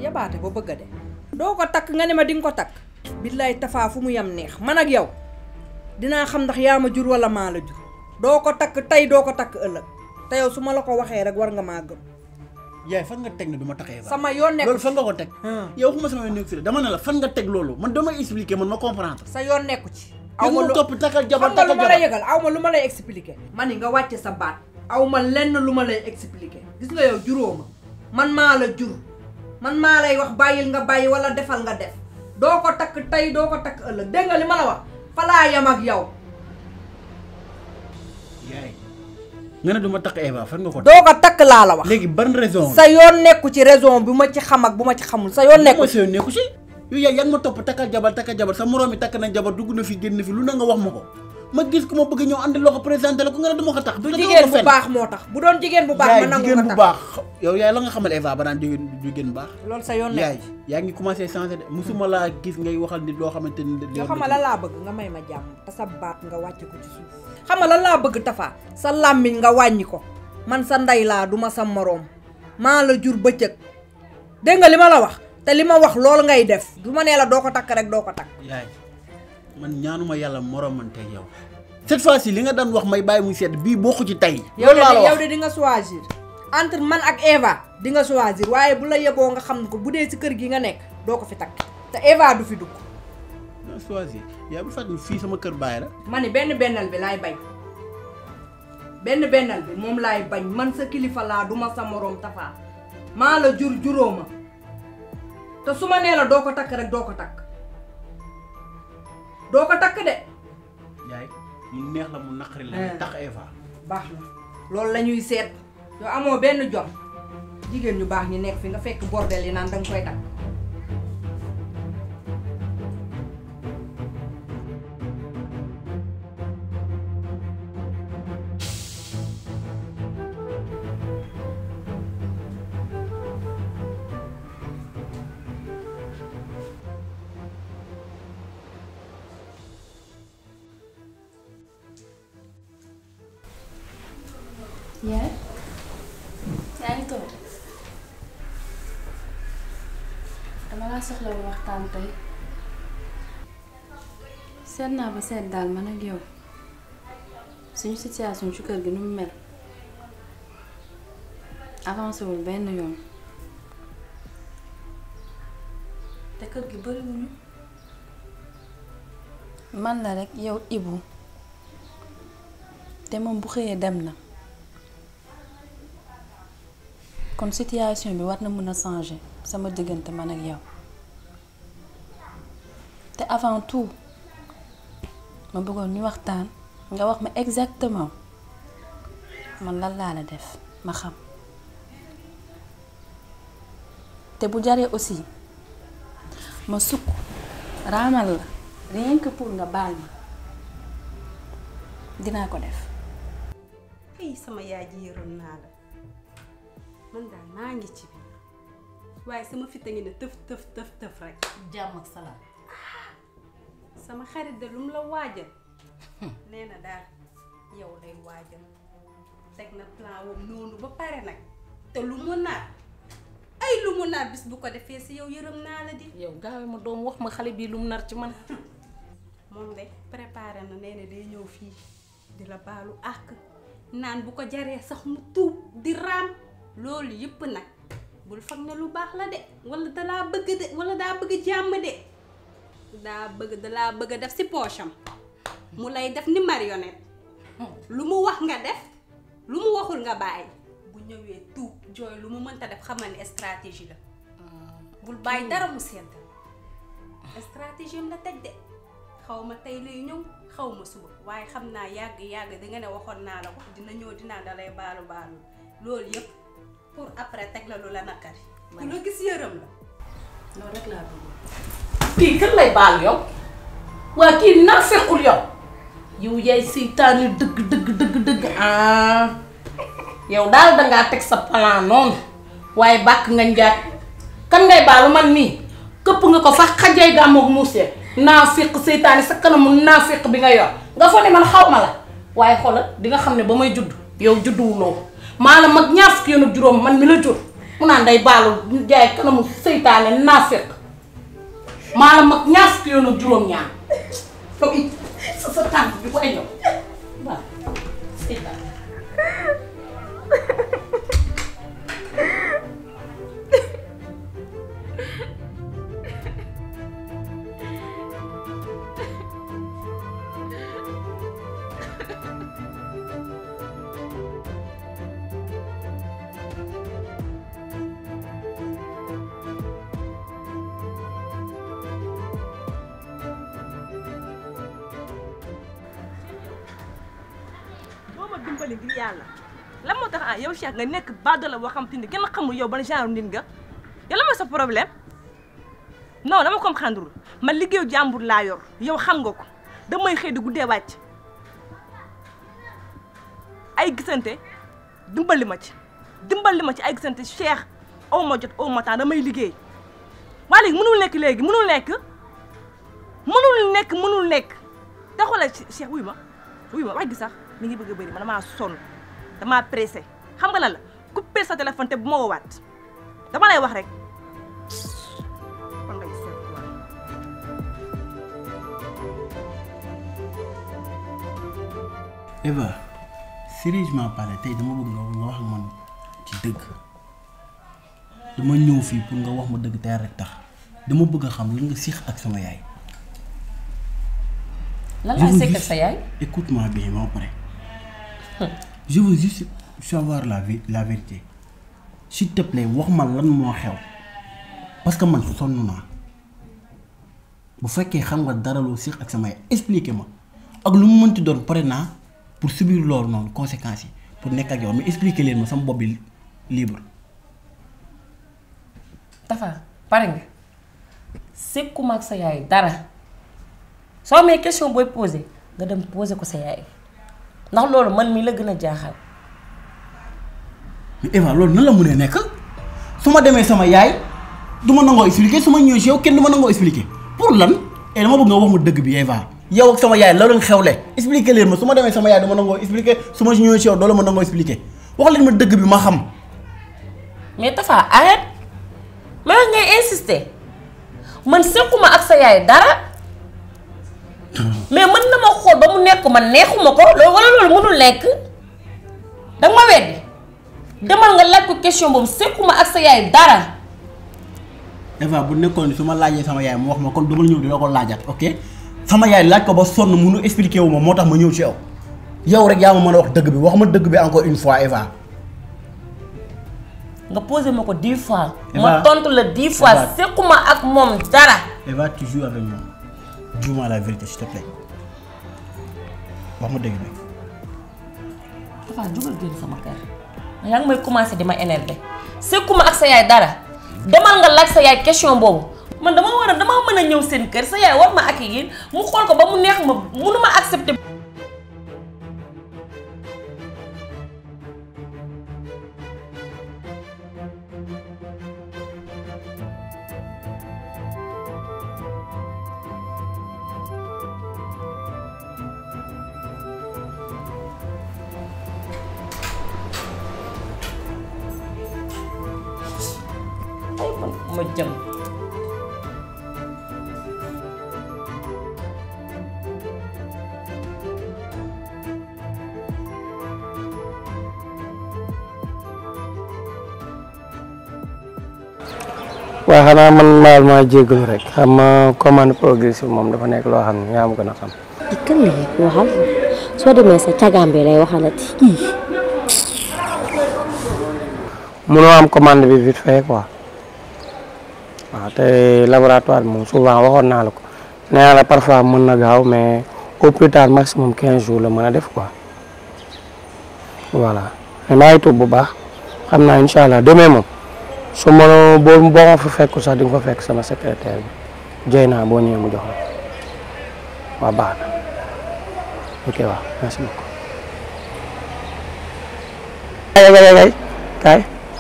yabaate ba bëgg a de doo ko takk nga ne ma di nga ko takk billaay tafaa fu mu yam neex man ak yow dinaa xam ndax yaa ma jur wala maa la jur doo ko takk tey doo ko takk ëllëg te yow su ma la ko waxee rek war nga maa gëm yaay fan nga teg ne du ma taxee sama yoon nekku loolu fan nga ko teg Hmm. yow xuma sama yoon nekku si la dama ne la fan nga teg loolu man dama expliquer man ma comprendre sa yoon nekku ci aw ma ma lu topp takkal jabar xam nga lu takkal ma lay jabar yëgal aw ma lu ma lay expliquer ma ni nga wàcce sa baat aw ma lenn lu ma lay expliquer gis nga yow juróo ma man maa la jur man maa lay wax bàyyil nga bàyyi wala defal nga def doo ko takk tey doo ko takk ëllëg dégg nga li ma la wax falaa yam ak yow yaay nga ne du ma takk Eva fan nga ko teg doo ko takk laa la wax léegi ban raison sa yoon nekku ci raison bu ma ci xam ak bu ma ci xamul sa yoon nekku nekku ci si yoon nekku si yow yaay yaa ngi ma topp takkal jabar takkal jabar sa moroom yi takk na jabar dugg na fi génn fi lu na nga wax ma ko ma gis ko ma bëgg ñëw andi loo ko présenté la ko nga ne du ma ko tax du jigéen bu baax moo tax bu doon jigéen bu baax yaay ma nangu jigéen ko bu takk baax yow yaay la nga xamal Eva ba naan jigéen jigéen bu baax loolu sa yoon yaay nekku ci yaa ngi commencé changé de musuma laa gis ngay waxal nit loo xamante ni yoo xam nga lan laa bëgg nga may ma jàmm te sa baat nga wàcce ko ci suuf xam nga lan laa bëgg Tafa sa làmmiñ nga wàññi ko man sa ndey laa du ma sa moroom maa la jur bëccëg dégg nga li ma la wax te li ma wax loolu ngay def du ma nee la doo ko takk rek doo ko takk yaay man ñaanuma yàlla moromanteeg yow cette fois ci li nga daan wax may bàyyi muy sedd bii bokku ci tey yow loolu laa la de yow wax de di nga choisir entre man ak Eva di nga choisir waaye bu la yeboo nga xam ko bu dee ci kër gi nga nekk doo ko fi takk te Eva du fi dugg non choisir yaa bu fàttali fii sama kër baay la ma ni benn bennal bi laay bañ benn bennal bi moom laay bañ man sa kilifa laa du ma sa moroom Tafa maa la jur juróoma te su ma nee la doo ko takk rek doo ko takk doo ko takk de yaay mu neex la mu naqari la Eh. nga tax Eva baax na loolu la ñuy seet yow amoo benn jot jigéen ñu baax ñi nekk fi nga fekk bordel yi naan danga koy takk yaay yaa ngi toog dama laa soxla woon waxtaan tey seet naa ba seet daal man ak yow suñu situation ci kër gi nu mu mel avancé wul benn yoon te kër gi bariwuñu man la rekk yow Ibu te moom bu xëyee dem na kon situation bi war na mën a changer sama diggante man ak yow te avant tout ma bëggoon ñu waxtaan nga wax ma exactement man lan laa la def ma xam te bu jaree aussi ma sukk raamal la rien que pour nga baal ma dinaa ko def ay sama yaay ji yërëm naa la man daal maa ngi ci biir waaye sama fit a ngi ne tëf tëf tëf tëf rek jàmm ak salaam sama xarit de lu mu la waajal nee na daal yow lay waajal teg na plan wam noonu ba pare nag te lu mu naat ay lu mu naat bis bu ko defee si yow yërëm naa la di yow gaawe ma doom wax ma xale bii lu mu nar ci man moom de préparé na nee na day ñëw fii di la baalu àq naan bu ko jaree sax mu tuub di raam loolu yëpp nag bul foog ne lu baax la de wala dalaa bëgg de wala daa bëgg jàmm de daa bëgg dalaa bëgg a def si poosam mu lay def ni marionnette lu mu wax nga def lu mu waxul nga bàyyi bu ñëwee tuub jooy lu mu mënta def xamal ne stratégie la bul bàyyi dara mu sedd stratégie am la teg de xaw ma tey lay ñëw xaw ma suba waaye xam naa yàgg yàgg di nga ne waxoon naa la ko dina ñëw dinaa dalay baalu baalu loolu yëpp pour après teg la lu la nakari ku la gis yërëm la loolu rek laa bëgg kii kan lay baal yow waa kii dinaa fekkul yow yow yaay seytaane dëgg dëgg dëgg dëgg ah yow daal dangaa teg sa plan noonu waaye bàkk nga njaat kan ngay baalu man nii këpp nga ko fa xajay gàmmoog muusee naa fiq seytaane sa kanamu naa fiq bi nga yor nga fa ne man xaw ma la waaye xoolal di nga xam ne ba may judd yow judduwuloo maa la mag ñaar fukki yoon ak juróom man mi la jur mu naan day baalu jaay kanamu seytaane naafeq maa la mag ñaar fukki yoon ak juróom-ñaar yow it sa sa tànk bi ko ñëw waaw seytaane boo ma dimbali ngir yàlla lan moo tax ah yow Cheikh nga nekk bàddala boo xam te ni kenn xamul yow ban genre nit nga yow lan mooy sa problème non dama comprendre man liggéeyu jàmbur laa yor yow xam nga ko damay xëy di guddee wàcc ay gisante dimbali ma ci dimbali ma ci ay gisante Cheikh aw ma jot aw ma temps damay liggéey waa léegi mënul nekk léegi mënul nekk mënul nekk mënul nekk te xoolal Cheikh wuy ma wuy ma wax gi sax mi ngi bëgg a bëri man damaa sonn damaa pressé xam nga lan la coupé sa téléphone te bu ma woowaat dama lay wax rek kon ngay seet quoi. Eva sérieusement parlé tey dama bëgg nga nga wax ak man ci dëgg dama ñëw fii pour nga wax ma dëgg tey rek tax dama bëgg a xam lan nga siix ak sama yaay. lan Je laa veux sekk ak juste- sa yaay Écoute-moi bien ba pare. Je veux juste savoir la vé- la vérité. S'il te plaît wax ma lan moo xew parce que man sonn naa bu fekkee xam nga dara loo siix ak sama yaay expliquer ma ak lu mu mënti doon pare naa pour subir loolu noonu conséquences yi pour nekk ak yow mais expliquer leen ma sama bopp bi libre. Tafa pare nga sekkuma ak sa yaay dara soo amee question booy posé nga dem posé ko sa yaay ndax loolu man mi la gën a jaaxal mais Eva loolu nan la mënee nekk su ma demee sama yaay du ma nangoo expliquer su ma ñëwee si yow kenn du ma nangoo expliquer pour lan et dama bëgg nga wax ma dëgg bi Eva yow ak sama yaay la doon xewle expliquer leen ma su ma demee sama yaay du ma nangoo expliquer su ma ñëwee si yow doo la ma nangoo expliquer wax leen ma dëgg bi ma xam. mais Tafa arrête ma wax ngay insister man sekkuma ak sa yaay dara mais mën na ma xool ba mu nekk man neexuma ko loolu wala loolu mënul nekk danga ma weddi demal nga laaj ko question boobu sekkuma ak sa yaay dara Eva bu nekkoon ni su ma laajee sama yaay mu wax ma kon du ma ñëw di la ko laajaat ok sama yaay laaj ko ba sonn munu expliquer wu ma moo tax ma ñëw ci yow yow rek yaa ma mën a wax dëgg bi wax ma dëgg bi encore une fois Eva. nga posé ma ko dix fois Eva. ma tontu la dix fois Eva. sekkuma ak moom dara Eva tu joues avec moi dis-moi la vérité s'il te plaît wax ma dëgg bi. Tafa jugal génn sama kër yaa ngi may commencé di ma énervé sekkuma ak sa yaay dara demal nga laaj sa yaay question boobu man dama war a dama mën a ñëw seen kër sa yaay war ma accueillir mu xool ko ba mu neex ma munu ma accepter ay man ma jëm waaw xanaa man maal maa jéggalu rek xam nga commande progressive moom dafa nekk loo xam ne yaa ma gën a xam. kan la waxal soo demee sa cagaam bi lay waxalati ii munoo am commande bi vite fait quoi waaw te laboratoire bi moom souvent waxoon naa la ko nee naa la parfois mën na gaaw mais au plus tard maximum 15 jours la mën a def quoi voilà mais maa ngi tuub bu baax xam naa incha allah demee moom su ma boo boo ma fa fekku sax di nga fa fekk sama secrétaire bi jëy naa boo ñëwee mu jox la waaw baax na ok waaw merci beaucoup. kay kay kay kay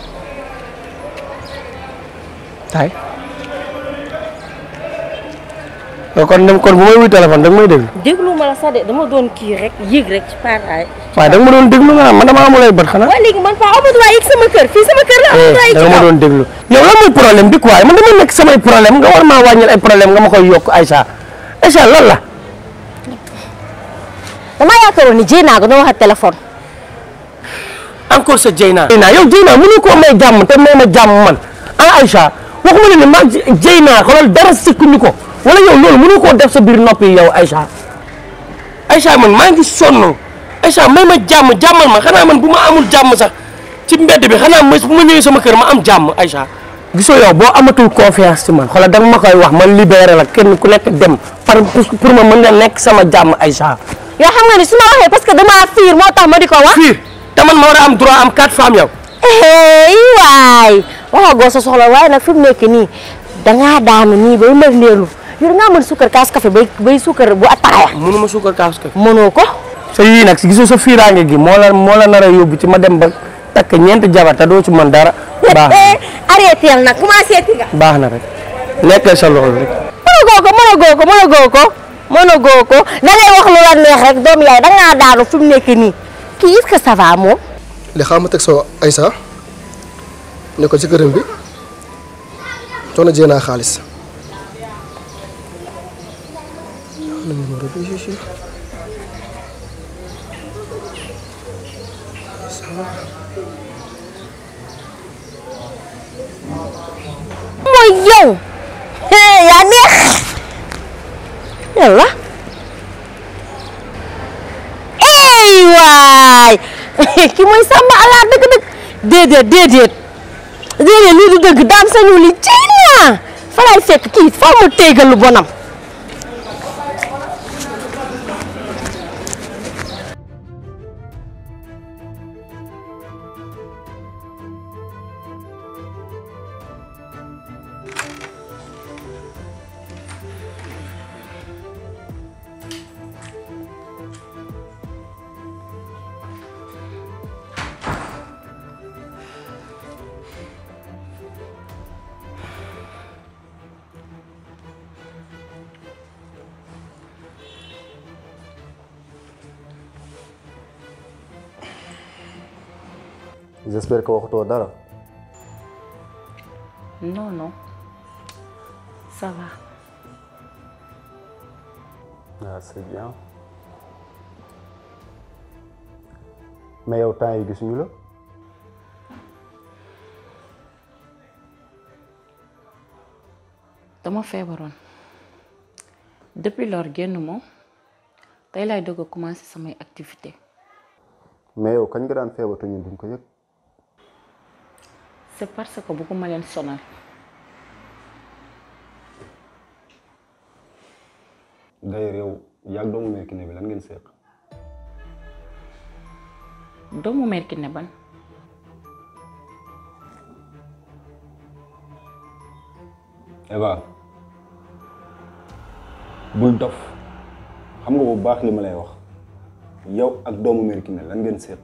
kay yow kon dem kon bu may wuy téléphone da nga may déglu. déglu ma la sax de dama doon kii rek yéeg rek ci paaraay waaye da nga ma doon déglu nga man dama amul ay bët xanaa. waaye léegi man faa amatuma yegg sama kër fii sama kër la amatuma yegg da ci nga ma kaw doon déglu yow lan mooy problème bi quoi man dama nekk samay problème nga war maa wàññil ay problème nga ma koy yokk Aïcha Aïcha lan la. damaa yaakaaroon ni jéy naa ko doo wax téléphone encore sa Dieyna. Dieyna yow Dieyna mënu koo may jàmm te may ma jàmm man ah Aïcha waxuma ne ne maa Dieyna xoolal dara sikkuñu ko wala yow loolu mënu koo def sa biir noppi yow Aïcha Aïcha man maa ngi sonn Aïcha may ma jàmm jàmmal ma xanaa man bu ma amul jàmm sax ci mbedd bi xanaa ma bu ma ñëwee sama kër ma am jàmm Aïcha. gisoo yow boo amatul confiance ci man xoolal danga ma koy wax man libéré la kenn ku nekk dem par pour ma mën nga nekk sama jàmm Aïcha. yoo xam nga ni su ma waxee parce que damaa fiir moo tax ma di ko wax fiir te man ma war a am droit am quatre femmes yow. hey waay waxagoo sa soxla waaye nag fi mu nekk nii dangaa daanu nii bay mër ndeelu yow dangaa mën suukar kaas café bay bay suukar bu ataaya mënuma suukar kaas kay. mënoo ko sa yii nag gisoo sa fiiraange gi moo la moo la nar a yóbbu ci ma dem ba takk ñeenti jabar te doo ci mën dara. baax na arrêté nag commencé ti nga baax na rek nekkal sa loolu rek. mënagoo ko mënagoo ko mënagoo ko mënagoo ko da ngay wax lu la neex rek doom yaay dangaa daanu fi mu nekk nii kii est-ce que ça va moom li xam ma teg soo Aïssa ne ko ci këram bi jox na jéenaa xaalis mooy yow hee yaa neex yàlla ey waay ki mooy sàmm alaar dëgg-dëgg déedéet déedéet déedéet lii du dëgg daam sañu li ciy naa fa laay fekk kii foo mu téegal lu bonam j'espère que waxutoo dara non non ça va ah c'est bien mais yow temps yi gisuñu la dama feebaroon depuis lors génn moom tey laay doog a commencé samay activité mais yow kañ nga daan feebar te ñun duñ ko yëg c'est parce que bëgguma leen sonal d'ailleurs yow yàgg doomu mère Kiné bi lan ngeen seq doomu mère Kiné ban Eva bul dof xam nga bu baax li ma lay wax yow ak doomu mère Kiné lan ngeen seq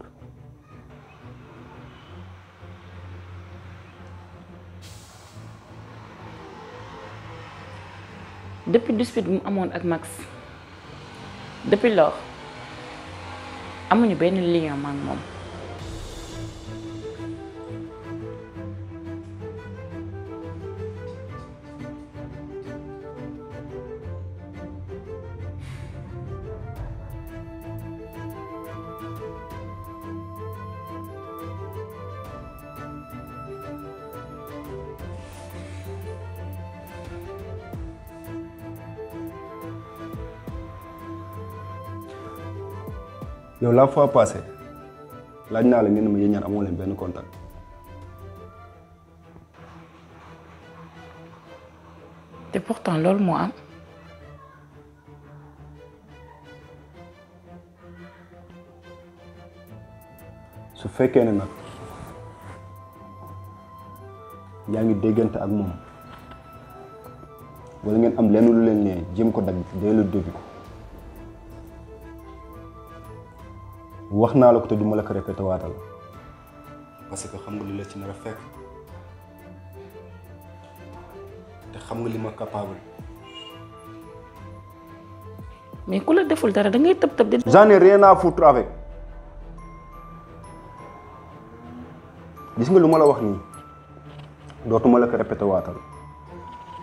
depuis dispute bu mu amoon ak Max depuis lors amuñu benn lien ma ak moom yow la fois passée laaj naa la ngeen ne ma yéen ñaar amoo leen benn contact te pourtant loolu moo am su fekkee ne nag yaa ngi déggante ak moom wala ngeen am lenn lu leen ne jéem ko dagg dès le début wax naa la ko te du ma la ko répété waatal parce que xam nga li la ci nar a fekk te xam nga li ma capable mais ku la deful dara da ngay tëb tëb di j'en ai rien à foutre avec gis nga lu ma la wax nii dootuma la ko répété waatal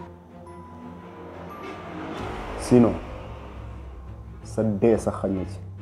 sinon sa dee sa xañ na ci